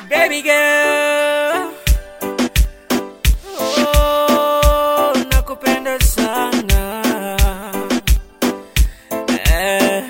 baby girl. Oh, nakupenda sana. Eh,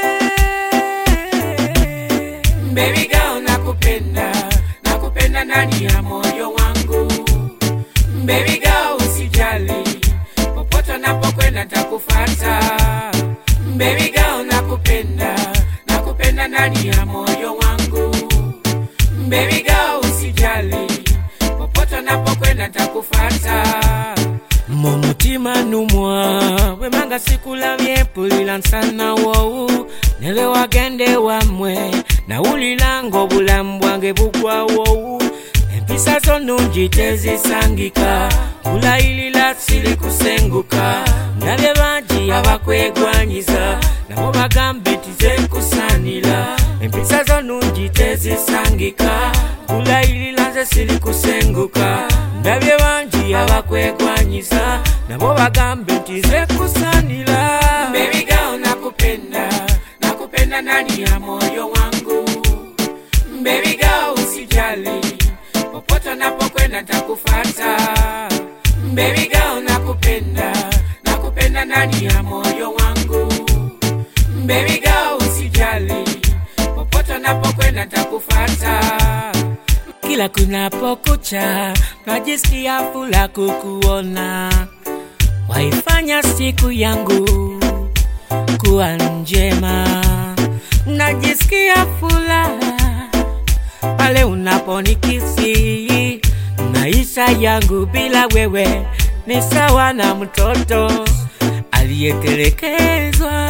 Baby girl, nakupenda, nakupenda ndani ya moyo wangu. Baby girl, usijali, popote napokwenda takufata. Baby girl, nakupenda, nakupenda ndani ya moyo wangu. Baby girl, usijali, popote napokwenda takufata. mumutima numwa wemanga sikulabye mpulira nsana wowu nele wagende wamwe nawulira ng'obulamu bwange bugwawowu empisa zo nungi tezisangika kulayirira siri kusenguka ndabye bangi abakwegwanyiza nabo bagambe tizekusanira empisa zo nungi tezisangika kulayirira nze siri kusenguka ndabye bangi abakwegwanyiza nabo bagambe nti zekusanira Baby girl, nakupenda nakupenda ndani ya moyo wangu Baby girl, usijali popote napokwenda takufata Baby girl, nakupenda nakupenda ndani ya moyo wangu Baby girl, usijali popote napokwenda takufata kila kunapokucha najisikia fula kukuona, waifanya siku yangu kuwa njema. Najisikia furaha pale unaponikisi, maisha yangu bila wewe ni sawa na mtoto aliyetelekezwa.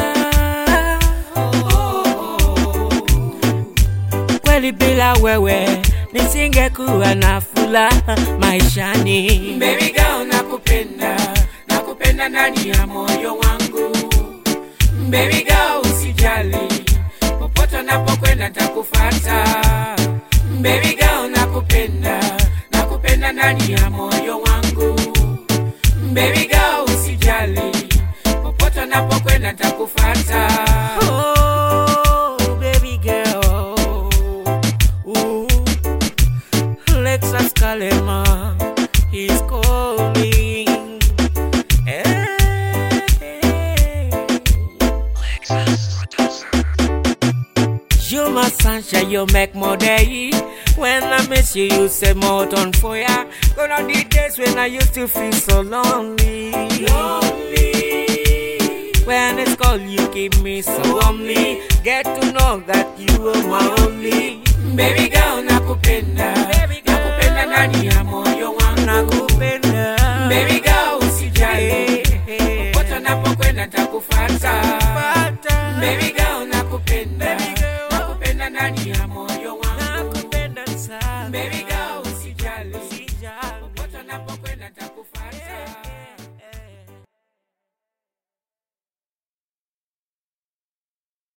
kweli bila wewe nisingekuwa na furaha maishani. Baby girl, nakupenda, nakupenda ndani ya moyo wangu. Baby girl, usijali, popote napokwenda takufata. Baby girl, nakupenda, nakupenda ndani ya moyo wangu. Baby girl, usijali, popote napokwenda takufata. Oh, baby girl. Ooh, Lexus Kalema is calling. Hey. You my sunshine, you make my day. When I miss you, you set more on fire. Gonna the days when I used to feel so lonely. Lonely. When it's cold, you keep me so warmly. Get to know that you are my only. Baby girl, nakupenda. Nakupenda ndani ya moyo wangu. Nakupenda. Baby girl, usijali. Popote napokwenda takufata. Baby girl, nakupenda.